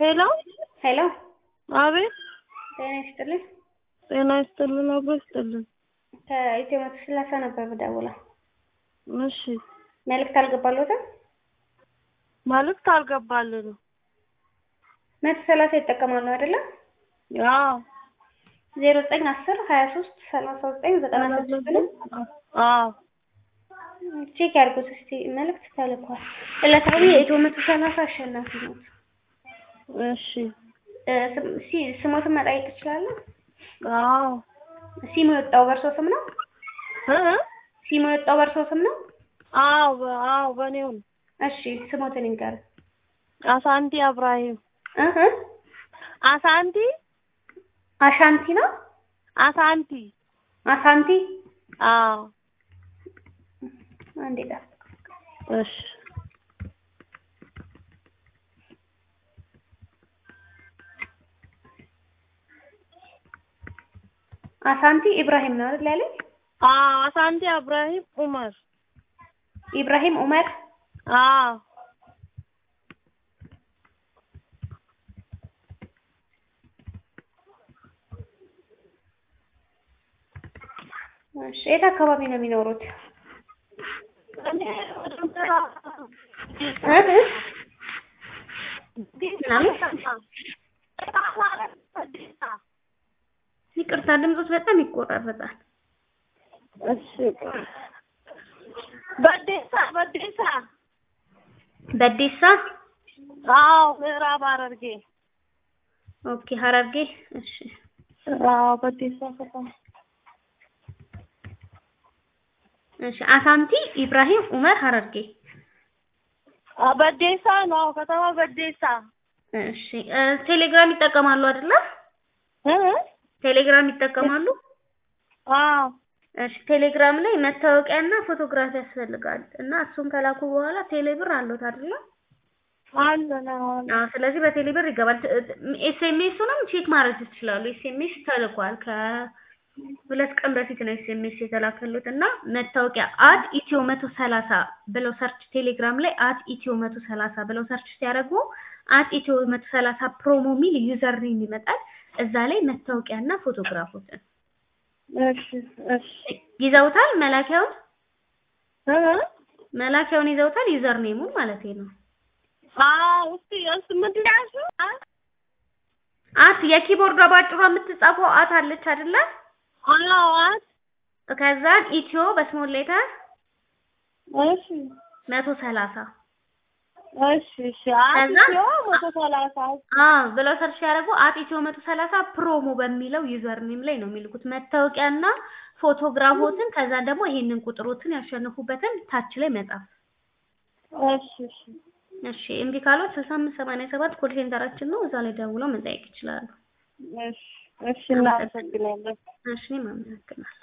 ሄሎ ሄሎ አቤት ጤና ይስጥልኝ። ጤና ይስጥልን አብሮ ይስጥልን ከኢትዮ መቶ ስላሳ ነበር የምደውለው። እሺ መልዕክት አልገባልዎትም? መልዕክት አልገባልንም መቶ ሰላሳ ይጠቀማሉ አይደለ? አዎ ዜሮ ዘጠኝ አስር ሀያ ሶስት ሰላሳ ዘጠኝ ዘጠና ስድስት ነው። አዎ ቼክ ያድርጉት እስቲ መልዕክት ተልኳል። ዕለታዊ የኢትዮ መቶ ሰላሳ አሸናፊ ነው። እሺ ስሞትን መጠየቅ ትችላለህ? አዎ ሲሙ የወጣው በእርሶ ስም ነው? እ ሲሙ የወጣው በእርሶ ስም ነው? አዎ በ- አዎ በእኔው ነው እሺ ስሞትን ይንገር። አሳንቲ አብራሂም እህ አሳንቲ አሻንቲ ነው? አሳንቲ አሳንቲ አዎ አንዴ ጠብቅ። እሺ አሳንቲ ኢብራሂም ነው አይደል ያለኝ? አዎ አሳንቲ አብራሂም ኡመር ኢብራሂም ኡመር አዎ እሺ የት አካባቢ ነው የሚኖሩት? እኔ ወደ ምዕራብ እህ ምናምን ይቅርታ ድምፆት በጣም ይቆራረጣል። እሺ በዴሳ በዴሳ በዴሳ አዎ ምዕራብ ሐረርጌ ኦኬ ሐረርጌ እሺ አዎ በዴሳ ከተማ እሺ አሳንቲ ኢብራሂም ኡመር ሐረርጌ አ በዴሳ ነው ከተማ በዴሳ እሺ እ ቴሌግራም ይጠቀማሉ አይደለ? እ ቴሌግራም ይጠቀማሉ? አዎ እሺ ቴሌግራም ላይ መታወቂያና ፎቶግራፊ ያስፈልጋል እና እሱን ከላኩ በኋላ ቴሌብር አለዎት አይደለ? አለ ነው አለ አዎ ስለዚህ በቴሌብር ይገባል። ኤስኤምኤሱንም ቼክ ማድረግ ትችላሉ። ኤስኤምኤስ ተልኳል ከሁለት ቀን በፊት ነው ኤስኤምኤስ የተላከሉት እና መታወቂያ አት ኢትዮ መቶ ሰላሳ ብለው ሰርች ቴሌግራም ላይ አት ኢትዮ መቶ ሰላሳ ብለው ሰርች ሲያደርጉ አት ኢትዮ መቶ ሰላሳ ፕሮሞ ሚል ዩዘር ኔም ይመጣል። እዛ ላይ መታወቂያና ፎቶግራፎችን እሺ እሺ ይዘውታል። መላኪያውን እ መላኪያውን ይዘውታል። ዩዘር ኔሙን ማለት ነው። አዎ እስቲ እሱ ምንድን ነው ያልሽው? አ አት የኪቦርዷ ባጭሯ የምትጻፈው አት አለች አይደለ? አዎ አት ከዛ ኢትዮ በስሞል ሌተር እሺ መቶ ሰላሳ እሺ እሺ አት ከዛ ኢትዮ መቶ ሰላሳ አዎ ብለው ሰርች ያደረጉ አት ኢትዮ መቶ ሰላሳ ፕሮሞ በሚለው ዩዘር ኔም ላይ ነው የሚልኩት መታወቂያና ፎቶግራፎትን ከዛ ደግሞ ይሄንን ቁጥሮትን ያሸነፉበትን ታች ላይ መጻፍ። እሺ እሺ እሺ እምቢ ካሎት ስልሳ አምስት ሰማንያ ሰባት ኮል ሴንተራችን ነው። እዛ ላይ ደውለው መጠየቅ ይችላሉ። እሺ እሺ እናመሰግናለን። እሺ እኔም አመሰግናለሁ።